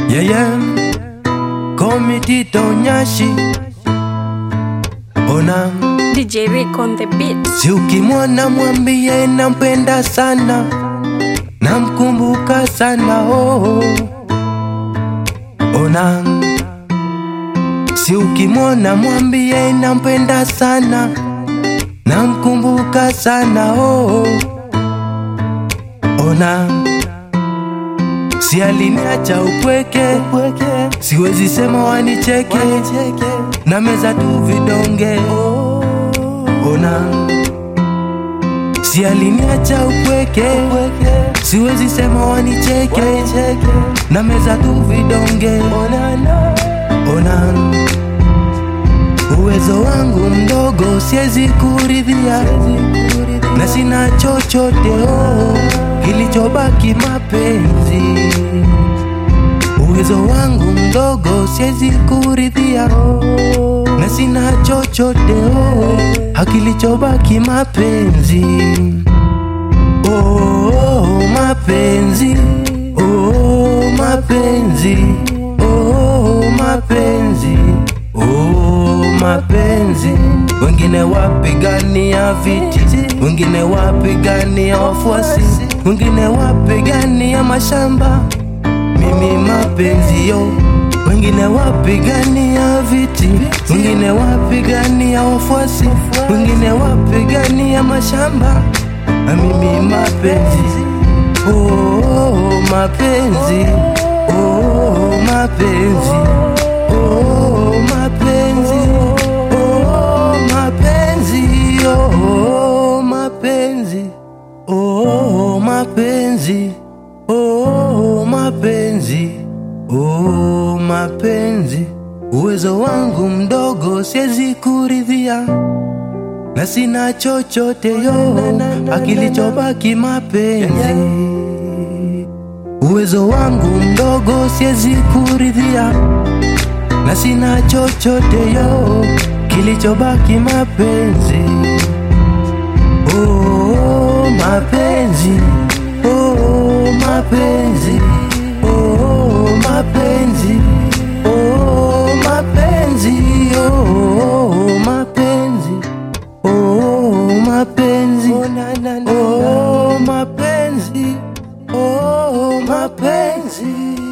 Yeah, yeah. Call me Tito Nyashi. Ona, DJ Rick on the beat. si ukimwona mwambie nampenda sana, namkumbuka sana oh. Ona, si ukimwona mwambie nampenda sana, namkumbuka sana oh. Ona, si aliniacha upweke, siwezi sema wanicheke, na meza tu vidonge. Ona, si aliniacha upweke, siwezi sema wanicheke, na meza tu vidonge. Ona, uwezo wangu mdogo, siwezi kuridhia, na sina chochote oh, kilichobaki mapenzi. Uwezo wangu mdogo, siwezi kuridhia, na sina chochote oh, hakilichobaki mapenzi. Oh, mapenzi, oh, mapenzi, oh, mapenzi, oh, mapenzi. Wengine wapigania viti, wengine wapigania wafuasi, wengine wapigania mashamba. Mimi mapenzi yo, wengine wapigania viti, wengine wapigania wafuasi, wengine wapigania mashamba na mimi mapenzi oh, mapenzi oh, mapenzi oh, mapenzi oh, mapenzi oh, mapenzi oh, mapenzi oh, mapenzi oh, mapenzi uwezo wangu mdogo siwezi kuridhia na sina chochote yo, akilichobaki mapenzi. Uwezo wangu mdogo siwezi kuridhia, na sina chochote yo, kilichobaki mapenzi. Oh, mapenzi, oh, mapenzi, oh, mapenzi, oh, mapenzi, oh, mapenzi. Oh, mapenzi, oh, mapenzi, oh, mapenzi.